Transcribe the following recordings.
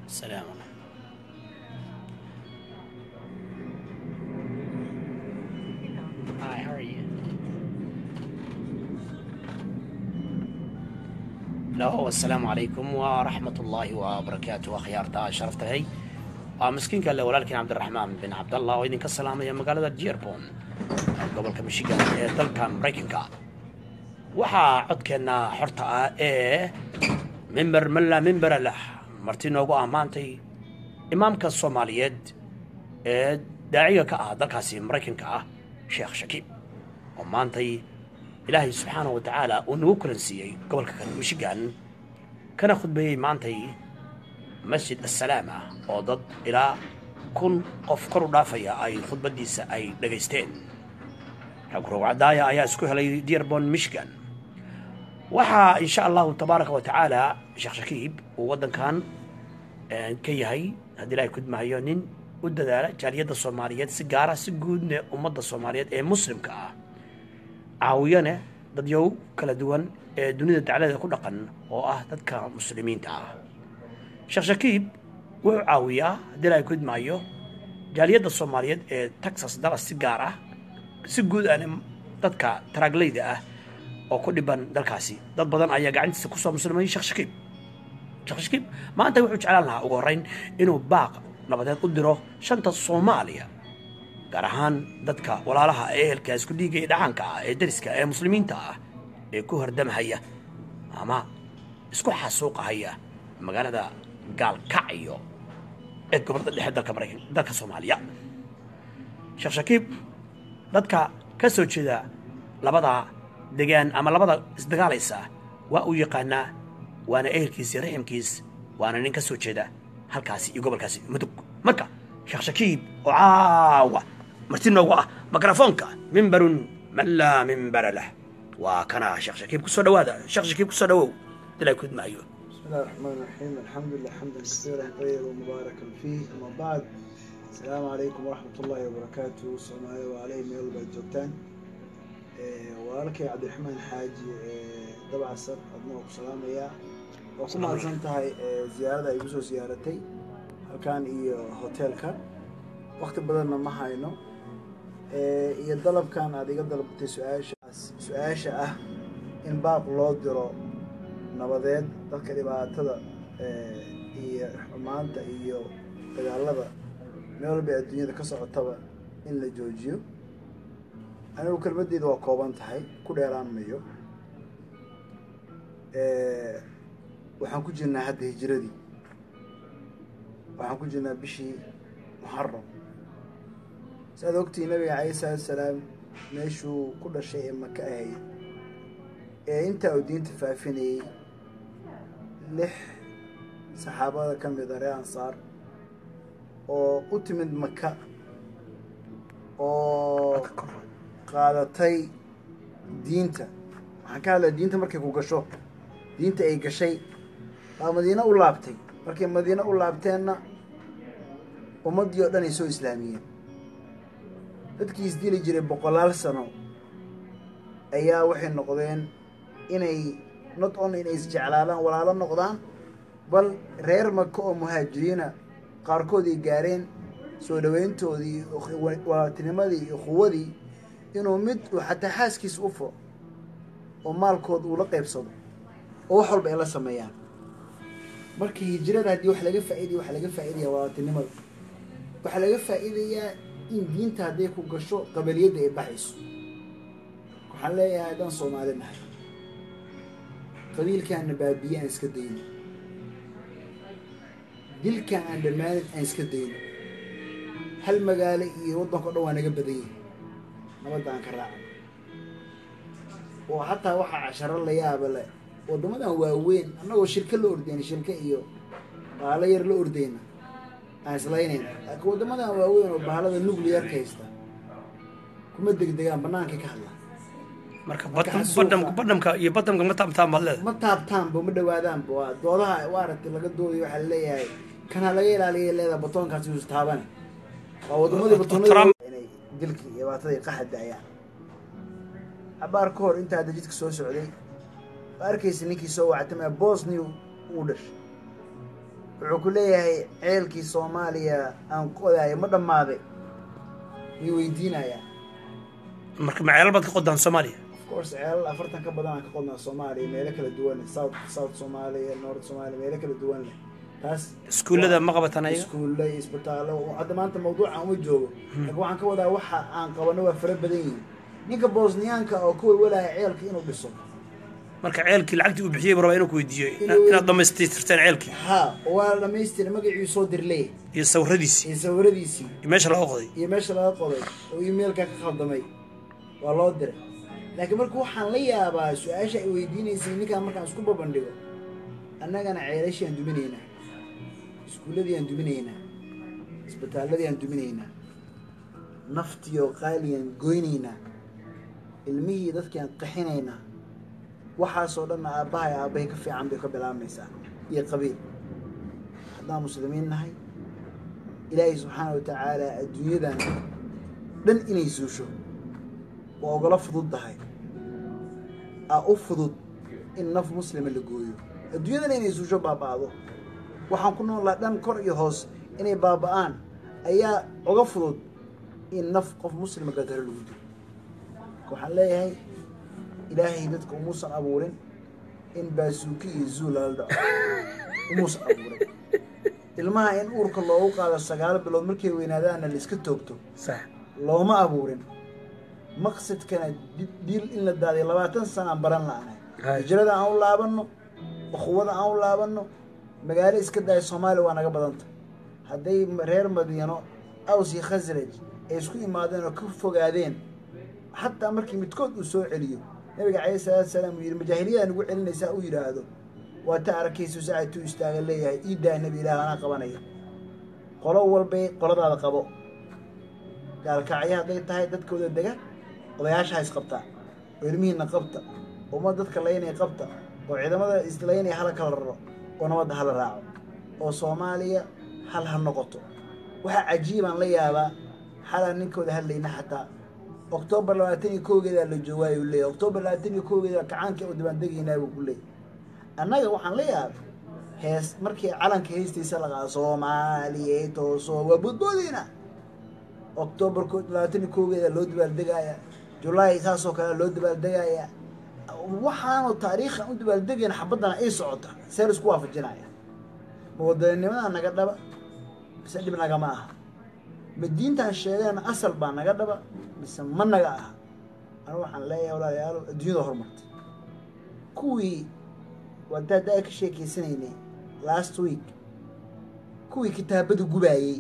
السلام عليكم Hi, how are you? Hello, السلام عليكم ورحمة الله وبركاته أخيارتا شرفت هي مسكين قال له ولكن عبد الرحمن بن عبد الله وإذن كسلام يا مقالة جيربون قبل كم شيء دلكا مريكنكا waxaa codkeenna xorta ah ee mimber malla mimbera lah marti noogu ah maantay imaamka soomaaliyeed ee daaciga ka ah dalkaasi maraykanka ah sheekh shakiib oo maantay ilaahay subxaanahu wa tacaala uu nagu kulansiiyey gobolka kan michigan kana khudbeeyey maantay masjid assalaama oo dad ilaa kun qof kor u dhaafaya ay khudbaddiisa ay dhagaysteen rag rowcadaaya ayaa isku helay dearborn michigan waxaa insha allahu tabaaraka wa tacaala sheekh shakiib uu waddankan ka yahay haddii ilahay kudmahayo nin u dadaala jaaliyadda soomaaliyeed si gaara si guudne ummadda soomaaliyeed ee muslimka ah caawiyane dadyow kala duwan ee dunida dacladeeda ku dhaqan oo ah dadka muslimiinta ah sheekh shakiib wuxuu caawiyaa haddii ilahay kudmahayo jaaliyadda soomaaliyeed ee texas dallas si gaar ah si guud ane dadka taraaglayda ah oo ku dhiban dalkaasi dad badan ayaa gacantiisa kusoo muslimay sheekh shakiib sheekh shakiib maanta wuxuu jeclaan lahaa ugu horreyn inuu baaq nabadeed u diro shanta soomaaliya gaar ahaan dadka walaalaha ee ehelka isku dhiiga ee dhacaanka ah ee dariska ee muslimiinta ah ee ku hordamahaya ama isku xasuuqahaya magaalada gaalkacyo ee gobolada dhexe dalka maraykan dalka soomaaliya sheekh shakiib dadka ka soo jeeda labada degaan ama labada isdagaalaysa waa uu yaqaanaa waana ehelkiis iyo raximkiis waana nin ka soo jeeda halkaasi iyo gobolkaasi mudug marka sheekh shakiib oo caawa marti noogu ah mikrafoonka mimbarun man laa mimbara lah waa kana sheekh shakiib kusoo dhawaada sheekh shakiib kusoo dhawow dilaa kudmaayo بسم الله الرحمن الرحيم الحمد لله حمدا كثيرا طيبا مباركا فيه أما بعد السلام عليكم ورحمة الله وبركاته سومالي وعليه ميل بعد جوتان walaalkay cabdiraxmaan xaaji dabcasar adnoo ku salaamaya waa ku mahadsan tahay ziyaarada ay igu soo ziyaaratay halkan iyo hoteelka wakti badanna ma hayno iyo dalabkan aad iga dalbatay su-aashaas su-aasha ah in baaq loo diro nabadeed dadka dhibaatada iyo xumaanta iyo dagaalada meel walba ee adduunyada ka socotaba in la joojiyo anigu kelmadeyda waa kooban tahay ku dheeraan mayo waxaan ku jirnaa hadda hijiradii waxaan ku jirnaa bishii muxaram si aad ogtihi nabiga calayhi salaatu salaam meeshuu ku dhashay ee maka ahayd ee intaa uu diinta faafinayey lix saxaabada ka mid a ree ansaar oo u timid maka oo qaadatay diinta waxaan ka hadlaya diinta markay ku gasho diinta ay gashay baa madiine u laabtay markay madiine u laabteenna ummaddii oo dhan ay soo islaamiyeen dadkii isdili jiray boqolaal sano ayaa waxay noqdeen inay not only inay isjeclaadaan walaalo noqdaan bal reer maka oo muhaajiriina qaarkood ay gaareen soo dhaweyntoodii walaatinimadii iyo quwadii inuu mid uu xataa xaaskiisa u furo oo maalkood uu la qaybsado oo wax walba ay la sameeyaan marka hijirada haddii wax laga faaidaya waxaa laga faaidaya walaatinimada waxaa laga faa'iidayaa in diinta hadday ku gasho qabaliyadda ay baxayso waxaan leeyahay haddaan soomaali nahay qabiilkaana baabiye aan iska dayno dilkan aan dhammaanin aan iska dayno hal magaalo iyo waddanka o dhan waa naga badan yahay nabadda aan ka raacno oo xataa waxaa casharo la yaaba le waddamadan waaweyn annagoo shirka la ordeyna shirka iyo baalo yar la ordeyna aan islaynayna laakiin waddamadan waaweyn oo bahalada nucliyarka haysta kuma degdegaan bannaankay ka hadlaan marka badhamka badhamka iyo badhamka ma taabtaan baad leedahay ma taabtaanba ma dhawaadaanba waa doodaha waa aragtay laga doodayo waxaa laleeyahay kanha laga ilaaliya leedaha batoonkaasi us taabane waa waddamadii batoonada inay dilkii iyo dhibaatadii qaxa da-ayaan cabaar ka hor intaa hadda jidka soo socday waa arkaysa ninkii soo wactamaya bosnia uu dhashay wuxuu ku leeyahay ceelkii soomaaliya aan qodayo ma dhammaaday way weydiinayaa marka maceelal baad ka qodaan soomaaliya of course ceelal afartan ka badan aan ka qodnaa soomaaliya meelo kala duwan leh south south soomaaliya north soomaaliya meelo kala duwan leh taas iskuullada ma qabataan ayaga iskuulle isbitaallo hadda maanta mawduucan uma joogo laakiin waxaan ka wadaa waxa aan qabano waa fara badan yihiin ninka bosniyaanka oo ka welwelaya ceelka inuu dhiso marka ceelkii lacagtii uu bixiyey buu rabaa inuu ku weydiiyo ina- inaad dhammaystirteen ceelkii ha waa la dhamaystira magacii soo dirlee iyo sawiradiisii iyo sawiradiisii iyo meesha laga qoday iyo meesha laga qoday oo emailka ka khaldamay waa loo diray laakiin marka waxaan la yaabaa su-aasha ay weydiinaysay ninkaan markaan isku babandhigo annagana ceelashii aan duminaynaa iskuulladii aan duminaynaa isbitaalladii aan duminaynaa naftiyo qaaliyan goynaynaa ilmihii dadkii aan qaxinaynaa waxaasoo dhanna aabbahay aabbahay ka fiican bay ka bilaabmaysaa iyo qabiil haddaan muslimiin nahay ilaahay subxaana wa tacaala adduunyadan dhan inay suusho waa ogala fudud tahay aa u fudud in naf muslima la gooyo adduunyadana inay suusho baaba'do waxaan ku noolaa dhan kor iyo hoos inay baaba'aan ayaa oga fudud in naf qof muslima gadaro lagu dilo marka waxaan leeyahay ilaahay dadka umuusan abuurin in baasuuki iyo zuul lala dhaco umuusan abuurin ilmaha in uurka loogu qaado sagaal bilood markay weynaadaanna la iska toogto sax looma abuurin maqsadkana di- diil in la daadiyo labaatan sana aan baran la'nahay Hay. hijrada aan u laabanno ukhuwada aan u laabanno magaalo iska daya soomaaliya waa naga badanta hadday reer madiino aws iyo khasraj ay isku imaadeen oo ka fogaadeen xataa markii midkood uu soo celiyo nabiga calayhi salaatu salaam uu yidhi majaahiliyadaa nagu celinaysaa uu yidhaahdo waa ta arkaysu saacatuu istaaga leeyahay ii daa nebi ilaah anaa qabanaya qolo walbay qoladaada qabo gaalkacyo hadday tahay dadkooda dega odayaasha ha isqabtaa oo ilmihiina qabta ummad dadka laynaya qabta oo ciidamada islaynaya hala kala raro oo nabadda hala raaco oo soomaaliya hal ha noqoto waxaa cajiibaan la yaabaa xalaan ninkooda hadlayna xataa oktoobar labaatan iyo kowgeedaa la joogaayu leeyahy oktoobar labaatan iyo kowgeeda kacaanka u dabaandegaynaa buu ku leeyahy annaga waxaan la yaabay hees markii calanka heestiisa la qaado soomaaliya tooso waa boodboodeyna oktoobar ko- labaatan iyo kowgeeda loo dabaaldegaaya julaay saasoo kale loo dabaaldegaaya waxaanu taariikhan u dabaaldegayna xabaddana ay socota see la isku waafajinaya ma wadaninimada naga dhaba mise dhib nagama aha ma diintaan sheegayna asal baa naga dhaba mise ma naga aha anigu waxaan leeyahay walaalayaalo adduunyada horumartay kuwii wada hadda ay ka sheekeysanaynay last week kuwii kitaabada gubaayey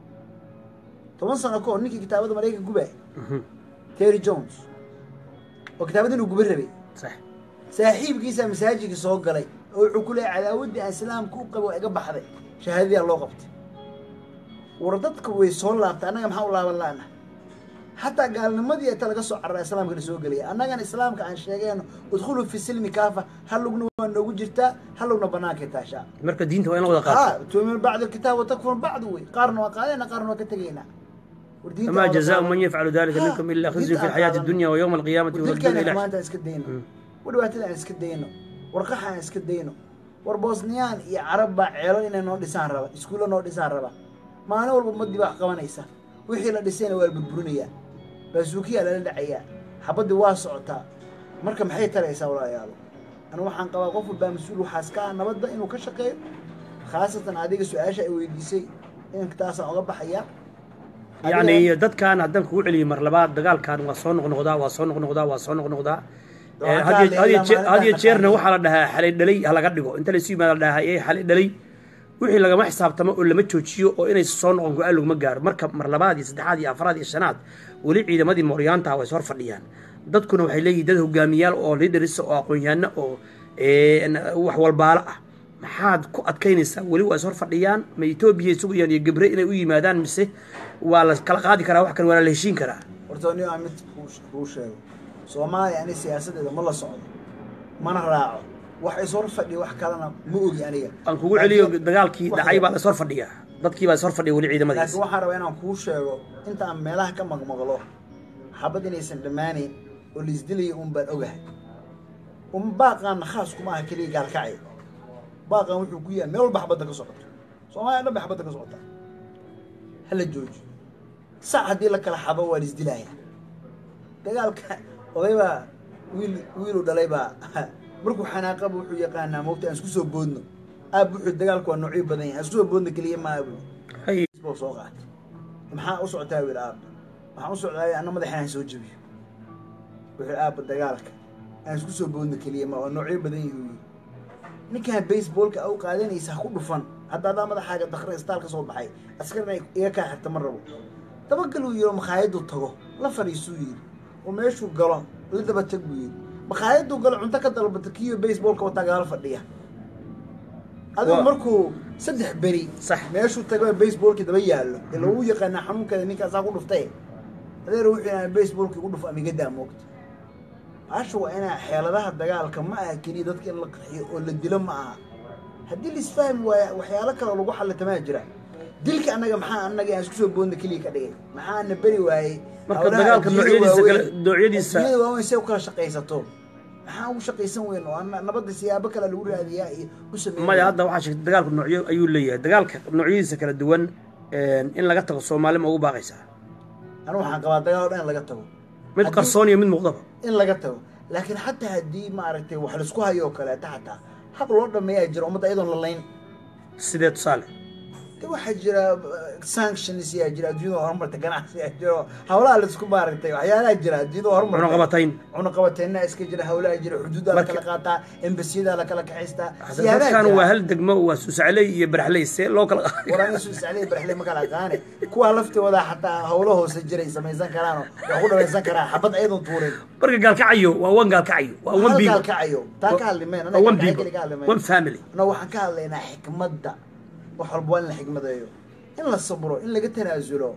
toban sano ka hor ninkii kitaabada maraykanka gubaayay terry jones oo kitaabada inuu guba rabay sax saaxiibkiisaa masaajidka soo galay oo wuxuu ku leeyahay cadaawaddii aan islaamka u qabo waa iga baxday shahaadadiyaa loo qabtay war dadka way soo laabtay annaga maxaa u laaban la'na xataa gaalnimadii inta laga soo carara islaamka la soo gelaya annagana islaamka aan sheegayno udkhuluu fi silmi kaafa hal lugna waa noogu jirtaa hal lugna bannaankay taashaa marka diinta waa in la wada qaato ها تؤمن بعض الكتاب وتكفر بعض وي قارن وقالنا قارن وكتجينا ورديت فما جزاء من يفعل ذلك ها، منكم الا خزي دينta في الحياه aan الدنيا ويوم القيامه ودلك يردون أنا الى كمان اسك دينو ودواتنا اسك دينو ورقحا اسك دينو وrbosniyaan iyo carab baa ceelo inay noo dhisaan raba iskuulla noo dhisaan raba maalin walba ummadii baa qabanaysa wixii la dhisayna waa la burburinayaa baasuukiyaa lala dhacayaa xabaddii waa socotaa marka maxay taraysaa walaalayaalo anu waxaan qabaa qof walbaa mas-uul waxaas ka ah nabadda inuu ka shaqeeyo khaasatan adiga su-aasha ay weydiisay intaasaan oga baxaya يعني dadkan haddaan kugu celiyo mar labaad dagaalkan waa soo noqnoqdaa waa soo noqnoqdaa waa soo noqnoqdaa Waa had iyo- kaa had iyo leeyahay jeer- had iyo maalinta jeerna qaarkood. waxaa la dhahaa xalay dhalay ha laga dhigo inta laysu yimaada la dhahaa ee xalay dhalay wixii lagama xisaabtamo oo lama joojiyo oo inay soo noqon go-aan laguma gaaro marka mar labaad iyo saddexaad iyo afraad iyo shanaad weli ciidamadii mooryaanta way soo fadhiyaan dadkuna waxay leeyihin dad hogaamiyaal oo leaderis oo aqoon-yahanno oo een, wax walbaalo ah maxaad ku adkaynaysaa weli waa is hor fadhiyaan ma etoobiya sugayaan iyo gebre inay u yimaadaan mise waa la kala qaadi karaa wax kan waa la heshiin karaa horta nin aan mid kuu- kuu sheego soomaaliya ani siyaasadeeda ma la socdo mana raaco wax is hor fadhiya wax kalena ma ogi aniga aan kugu celiyo Laakiin- dagaalkii wax- dhacay baa la is hor fadhiyaa dadkii baa is hor fadhiya weli ciidamadiis laakiin waxaan rabaa inaan kuu sheego inta aan meelaha ka maqmaqlo xabad inaysan dhammaanayn oo laisdilayo un baan ogahay un baaqaanna khaas kuma aha keliya gaalkacay baaqan wuxuu ku yahay meel walba xabadda ka socoto soomaaliya dhan bay xabadda ka socotaa hala jooji sac haddii la kala xabo waa laisdilaaya dagaalka oday baa wiil wiilu dhalay baa markuu xanaaqaba wuxuu yaqaanaa moogta aan isku soo boodno aab wuxuu dagaalku waa noocyo badan yahay aan isku soo boodno keliya maa buu hay buu soo qaatay maxaa u socotaa wiil aab waxaan u socdaay anna madaxa aan soo jabiyo wuxuu aabba dagaalka aan isku soo boodno keliya ma waa noocyo badan yihi uu yidhi ninkaan baseballka au qaadanaysa ha ku dhufan hadda adaa madaxaaga dakre istaal ka soo baxay askarna iga kaa xirta ma rabo dabagal uu yidhi oo makhaayaduu tago la fadhiisuu yidhi oo meeshuu galo la daba tag buu yidhi makhaayaduu galo cunto ka dalbata kiyo baseballka wataa gadaal fadhiya adigu Waa- markuu saddex beri Sax. meeshuu tago baseballki daba yaallo ee lagu yaqaanaa xanuunkeeda ninkaasaa ku dhuftay adeer wuxuu yidhaha baseballki igu dhuf amigadaa moogta baasha waa inaa xeeladaha dagaalka ma aha keliya dadka in la qarxiyo oo la dilo ma aha haddii laisfahmi waaya waxyaalo kale lagu xallitamaa jira dilka annaga maxaa annaga aan isku soo boodna keliya ka dhigay maxaa na beri waayey marka hawlaha dagaalka adduunyada noocyadiisa kale waaweyn- noocyadiisa adduunyada waaweyn say u kala shaqaysato maxaa ugu shaqaysan weyn oo ana- nabadda siyaabo kale lagu raadiyaa iyo u sameeya maya hadda waxaa sheegtay dagaalku noocyo ayuu leeyahay dagaalka noocyadiisa kala duwan in laga tago soomaali ma ugu baaqaysaa anigu waxaan qabaa dagaal o dhan in laga tago mid Haddii- qarsoon iyo mid muuqdaba in laga tago laakiin xataa haddii maaragtay wax laisku hayo oo kaleeta xataa hab loo dhameeyaa jira ummadda iyadoon la layn sidee tusaale de waxaa jira uh, sanctions yaa jira adduunyada horumarta ganacsi yaa jira oo hawlaha laisku maaragtay waxyaalaha jira adduunyada horumarta cunaqabatayn cunaqabateyna iska jira hawlaha jira xuduudaa la Marka- kala qaataa embasiyada la kala kaxaystaa Hadda dadkan waa hal degmo waa suusacley iyo baraxley see loo kala waraan isu iscaliya barxle ma kala aqaane kuwaa laftooda xataa hawlo hoose jiray samaysan karaan oo wax ku dhamaysan karaan xabad ayadoon tuurin marka gaalkacayo waa wan gaalkacayo waa wan hal biigo gaalkacayo taa ka hadlimeen waa wan biigo ka hadlimeen wan family annaga waxaan ka hadlaynaa xikmadda wax walba waa in la xikmadeeyo in la sabro in laga tanaasulo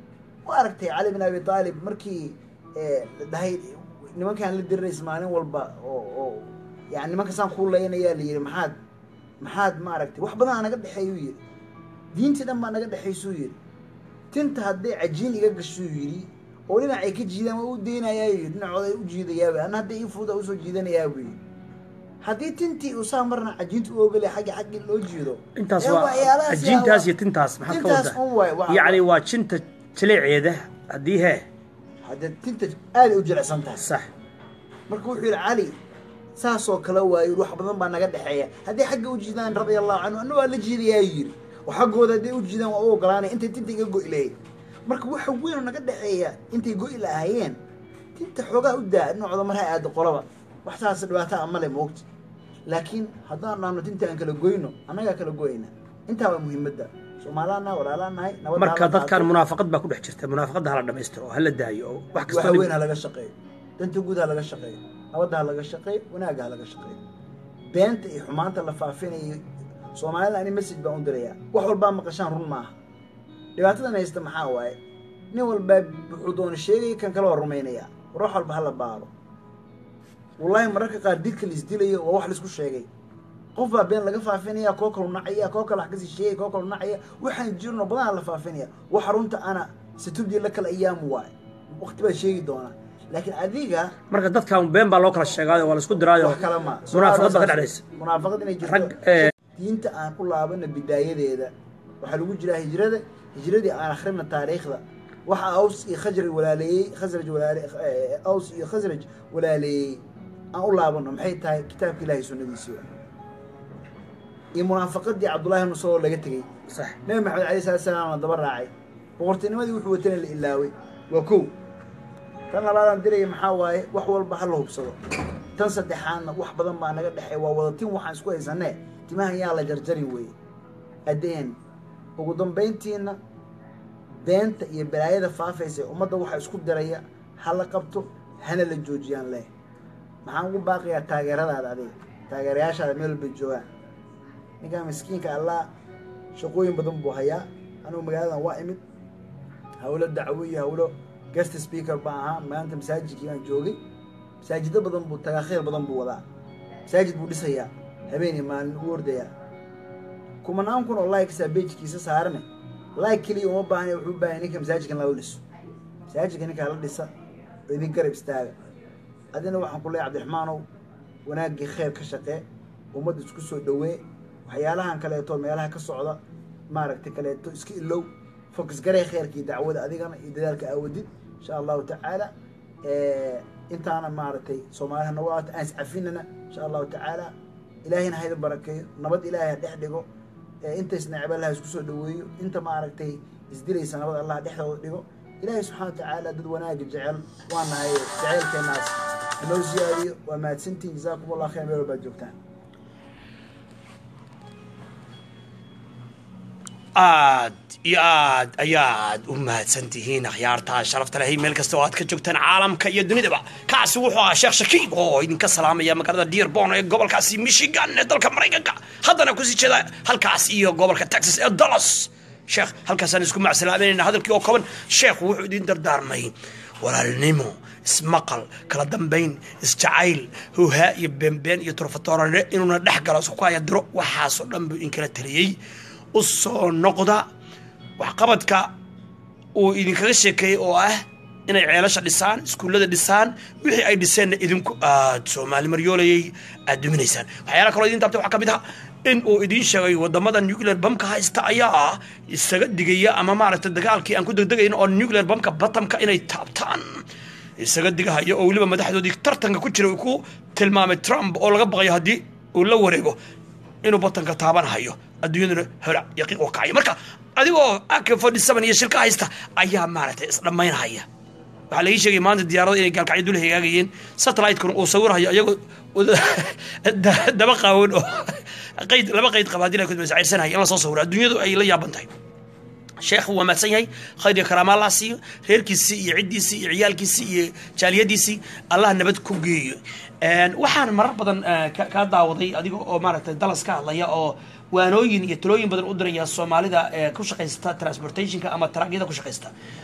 ma aragtay cali bin abi aalib markii eh, la dhahay nimankaan la dirirays maalin walba oo oo yani nimanka saan kuu laynayaa la yidhi maxaad maxaad ma aragtay wax badan aa naga dhexeeyuu yidhi diintii dhan baa naga dhexaysuu yidhi tinta hadday cajiin iga gashuu yidhi oo dhinacay ka jiidaan waa u deynayaa yidhi dhinacooda u jiidayaaba anna hadday ii fuuda usoo jiidanayaa buu yidhi haddii tintii uu saa marna cajiinta u ogolay xagga xaggi loo jiido intaas ee waa waxyaalahaas yaa ajiintaas waa- iyo tintaas maxaad ka tintaas wadaa un waay waxa- yacni waa jinta jileeceeda haddii hee haddee tinta aada u jilicsan tahay sax marka wuxuu yidhi cali saasoo kale waayo wax badan baa naga dhexeeya haddii xagga u jiidaan radia allahu canhu anna waa la jiidayaa yidhi oo xaggooda hadday u jiidaan waa u ogolaanay intay tinta iga go'i lahayd marka waxa weyn oo naga dhexeeya intay go'i lahaayeen tinta xoogaa u daa dhinacooda mar ha aado qolaba wax saas dhibaato a male moogta laakiin haddaan dhahno tinta aan kala goyno annagaa kala goyna intaa waa muhiimadda soomaalaa walaalaa nahay nabadda marka hala dadkan qaato. munaafaqad baa ku dhex jirta munaafaqadda hala dhamaystiro oo hala daayo oo wax waxa kastoo weyn ha laga shaqeeyo danta guud ha laga shaqeeyo nabadda ha laga shaqeeyo wanaagga ha laga shaqeeyo beenta iyo xumaanta la faafinayo soomaalida ani message baan u dirayaa wax walbaa maqashaan run maaha dhibaatadan haysta maxaa waaye nin walbaa wuxuu doona sheegaya kan kale waa rumaynaya war wax walba hala baaro wallaahi mararka qaar dilka la isdilayo waa wax laisku sheegay qof baa been laga faafinaya koo kalu nacaya koo kale wax kasii sheegaya koo kalu nacaya waxaan jirno badanaa la faafinaya wax runta ana satubdii la kala ayaamu waaye waqti baa sheegi doonaa laakiin adiga marka dadkan been baa loo kala sheegaayo waa la isku diraayo wax kale ma munaafaqad baa ka dhexdhaysa munaafaqad inay jirto rag ee, diinta aan u laabana bidaayadeeda waxaa lagu jiraa hijrada hijradii aan akhrina taariikhda waxa aws iyo khajraj walaaleeyey khasraj walaale eh, aws iyo khasraj walaaleeyey aan u laabano maxay tahay kitaabka ilaahay sunnadiisii wa iyo munaafaqadii cabdullahi ibnu salo laga tegey sax nabi maxamed alayh salatu salaam la daba raacay boqortinimadii wuxuu watana la ilaaway waa kow tan labaadaan diraya maxaa waaye wax walba ha la hubsado tan saddexaadna wax badan baa naga dhexey waa wadatin waxaan isku haysanee timahan yaa la jarjarin weeye adeen ugu dambayntiina beenta iyo balaayada faafaysa ee ummadda waxa isku diraya ha la qabto hana la joojiyaan leh maxaan ugu baaqiyaa taageeradaada adiga taageerayaashaada meel walbay joogaan ninkaan miskiinka allah shaqooyin badan buu hayaa anugu magaaladan waa imid hawlo dacwo iyo hawlo guest speaker baan ahaa maanta masaajidkii baan joogay masaajido badan buu tagaa khayr badan buu wadaa masaajid buu dhisayaa habeenii maalin u ordayaa kumanaan kun oo likesa bejkiisa saarane like keliya uma baahna wuxuu u baahanya ninka masaajidkan lala dhiso masaajidka ninkaa la dhisa oo idin garab istaaga adina waxaan ku leeyahay cabdiraxmaanow wanaaggii khayr ka shaqee ummadda isku soo dhowee waxyaalahan kaleeto meelaha ka socda maaragtay kaleeto iska ilow focus garay kheerkii dacwada adigana iyo dadaalka aawadid insha allahu tacaala intaana maaragtay soomaaliha nagu aata aan iscafinana insha allahu tacaala ilaahayna hayda barakeeyo nabad ilaahay ha dhex dhigo inta isnacba allah isku soo dhaweeyo inta maaragtay isdilaysa nabad allah dhexdooda dhigo ilaahay subxana wa tacaala dad wanaaga jecel waa nahay jeceylkeenaas hanoo siyaadiyo waa mahadsantiin jazaakum allah khayr meel walbaad joogtaan aad iyo aad ayaad u mahadsan tihiin akhyaartaa sharafta lehay meel kasta oo aad ka joogtaan caalamka iyo dunidaba kaasi wuxuu ahaa sheekh shakiib oo idinka salaamaya magaalada dearborn ee gobolkaasi michigan ee dalka maraykanka haddana kusii jeeda halkaas iyo gobolka texas ee dallas sheekh halkaasaan isku macsalaameynayna hadalkii oo kooban sheekhu wuxuu idin dardaarmay walaalnimo ismaqal kala dambayn isjacayl howhaa iyo beenbeen iyo turfatoorane inuuna dhex galo isku kaya diro waxaasoo dhan buu idinkala taliyey u soo noqda waxqabadka uu idinkaga sheekeeyey oo ah inay ceelasha dhisaan iskuullada dhisaan wixii ay dhiseenna idinku aad soomaali maryoolayay aad duminaysaan waxyaala kaloo idin taabtay waxaa ka mid ah in uu idiin sheegay wadamada nuclear bamka haysta ayaa isaga digaya ama maaragtay dagaalkii aan ku degdegayn oo nuclear bamka batamka inay taabtaan isaga digahaya oo weliba madaxdoodii tartanka ku jira uu ku tilmaamay trump oo laga baqayo haddii uu la wareego inuu batanka taabanahayo adduunyaduna hola yaqiiq oo kacaya marka adigoo ak forty seven iyo shilka haysta ayaa maaragtay isdhammaynhaya waxaa laii sheegay maanta diyaarada inay gaalkacyo dul hagaagayeen satellite-kuna uu sawirhayo iyagoo daba qaawan oo qayd laba qayd qaba hadii la kudmasacirsanaya in la soo sawiro adduunyadu ay la yaaban tahay sheekhu waa mahadsan yahay khayr iyo karaama allah siiyo reerkiisii iyo ciddiisii iyo ciyaalkiisii iyo jaaliyadiisii allah nabad ku geeyo waxaan marar badan kaa daawaday adiga oo maaragtay dalas ka hadlaya oo waanooyin iyo talooyin badan u diraya soomaalida ee ku shaqaysta transportationka ama taraagyada ku shaqaysta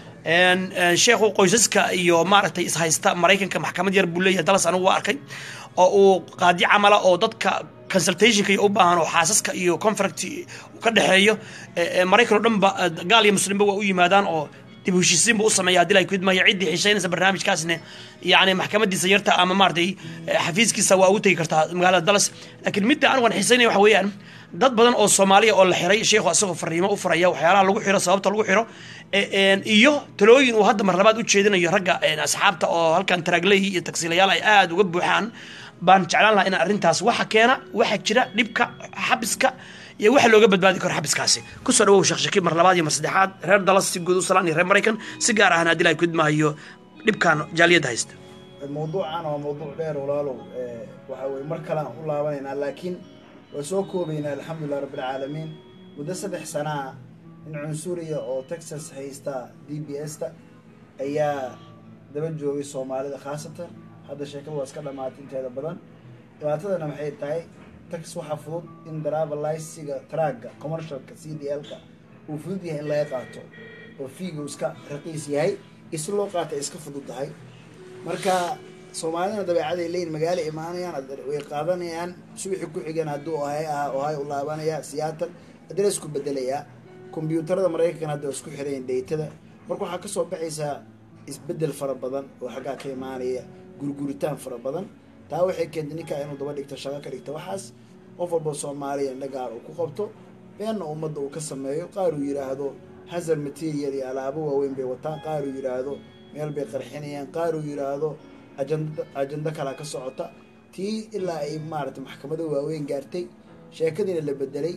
sheekhu qoysaska iyo maaragtay ishaysta maraykanka maxkamad yar buu leeyahay dalas anigu waa arkay oo uu qaadi camala oo dadka consultationka iyo u baahan oo xaasaska iyo confract ka dhexeeyo maraykan oo dhan ba gaal iyo muslimba waa u yimaadaan oo dib u heshiisiin buu u sameeya haddii la kudmaya ciddii xiisaynaysa barnaamijkaasna yacni maxkamadiisa yarta ama maaragtay xafiiskiisa waa ugu tegi kartaa magaalada dallas laakiin midda anigu aan xiisaynaya waxa weeyaan dad badan oo soomaaliya oo la xiray sheekhu asagoo fariimo u furaya waxyaalaha lagu xiro sababta lagu xiro iyo talooyin uu hadda mar labaad u jeedinayo ragga asxaabta oo halkan taraaglehi iyo tagsiilayaal ay aada uga buuxaan baan jeclaan lahaa inaan arrintaas waxa keena waxa jira dhibka xabiska iyo waxa looga badbaadi karo xabiskaasi kusoo dhawow sheekh shakiib mar labaad iyo mar saddexaad reer dalas si guud u salaan iyo reer maraykan si gaar ahna haddii la kudmaayo dhibkan jaaliyadda haysta mawduucan waa mawduuc dheer walaalow waxa weye mar kale aan u laabanaynaa laakiin waa soo koobaynaa alxamdulilah rabbilcaalamiin muddo saddex sanaa in cunsuriya oo texas haysta d b s ta ayaa daba joogay soomaalida khaasatan hadda sheekada waa iska dhamaatay inteeda badan dhibaatadana maxay tahay tax waxaa fudud in daravaliciga tragga commercialka c d l-ka uu fudud yahay in laga qaato oo fiiga uu iska raqiis yahay isi loo qaata iska fudud tahay marka soomaalidana dabeecaday leeyihin magaalo imaanayaan way qaadanayaan subaxii ku xigeen hadduu ohay ahaa ohay u laabanaya seattle haddana isku bedelayaa kombyuutarada maraykankan hadda waa isku xirayin dhaytada marka waxaa kasoo baxaysaa isbedel fara badan oo xaggaa ka imaanaya gurguritaan fara badan taa waxay keentay ninkaa inuu daba dhigto shaqo ka dhigto waxaas qof walba soomaaliya indhagaar uu ku qabto beenna ummadda uu ka sameeyo qaar uu yidhaahdo hazard material iyo alaabo waaweyn bay wataan qaar uu yidhaahdo meel bay qarxinayaan qaar uu yidhaahdo ajanda ajando kalaa ka socota tii ilaa ay maaragtay maxkamado waaweyn gaartay sheekadiina la bedelay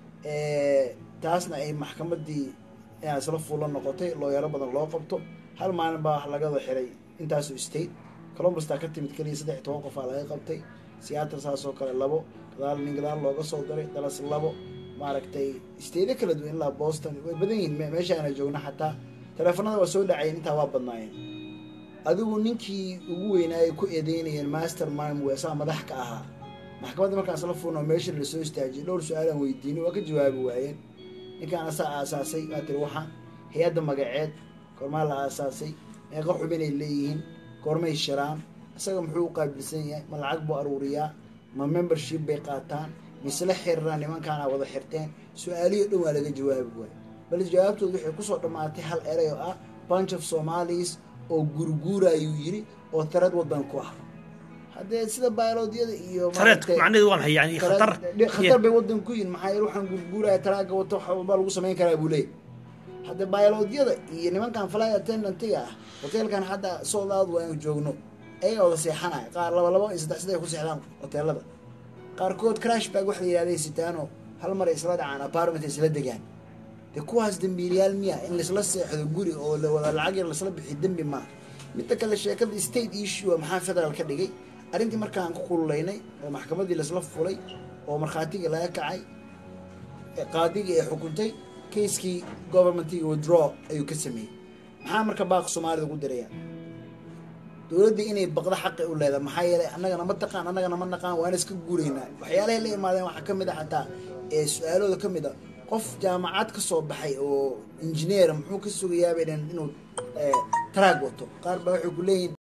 taasna ay maxkamadii inaa isla fuulla noqotay looyaro badan loo qabto hal maalin baa wax lagada xiray intaasu state colombustaa ka timid keliya saddex iyo toban qofaa laga qabtay seattle saasoo kale labo gadaal nin gadaal looga soo diray dalas labo maaragtay stateyo kala duwan ilaa boston way badan yihiin meeshaana joogna xataa teleefanada waa soo dhacayen intaa waa badnaayeen adigu ninkii ugu weynaayay ku eedeynayeen master mime weesaa madax ka ahaa maxkamadda markaas la fuulno meesha lasoo istaajiyay dhowr su-aalaan weydiinay waa ka jawaabi waayeen ninkaan asaa aasaasay waa tiri waxaan hay-adda magaceed goormaa la aasaasay meeqa xubinay leeyihiin goormay shiraan isaga muxuu u qaabilsan yahay ma lacag buu aruuriyaa ma membership bay qaataan misla xiriiraan nimankaana wada xirteen su-aalihii o dhan waa laga jawaabi waayo bal jawaabtooda waxay kusoo dhammaatay hal erey oo ah bunch of somalis oo gurguurayuu yidhi oo tirad waddan ku ah haddee sida biolodiyada iyo tareedku maaragtay- macnaheedu waa maxay yani khatar Tara- khatar bay wadan ku yihin maxaa yeele waxaan gurguuraya taraaga wato wax walba lagu samayn karaa buu leeyahy hadda biolodiyada iyo nimankan fly attendantga ah hoteelkan hadda sold out waa inu joogno ayaga wada seexanaya qaar laba laba iyo saddex saddex ku seexdaan hoteelada qaarkood crash bag wax la yihahday sitaano hal mar ay isla dhacaan apartment ay isla degaan dee kuwaas dembiilayaal miya in laisla seexdo guri oo la wada lacag yar laisla bixiyo dembi maaha midda kale sheekada state issue maxaa federal ka dhigay arrintii markaan ku kululaynay oo maxkamadii laisla fulay oo markhaatigii laga kacay ee qaadigii ay xukuntay keiskii governmentiga withdraw ayuu ka sameeyey maxaa marka baaq soomaalida ugu diraya dowladda inay baqdo xaqi u leedahay maxaa yeelay annagana ma taqaan annagana ma naqaan waana iska guuraynaa waxyaalahay la imaadeen waxaa ka mid a xataa ee su-aalooda ka mid a qof jaamacad ka soo baxay oo injineer muxuu ka sugayaabay inuu traag wato qaar baa waxay ku leeyihin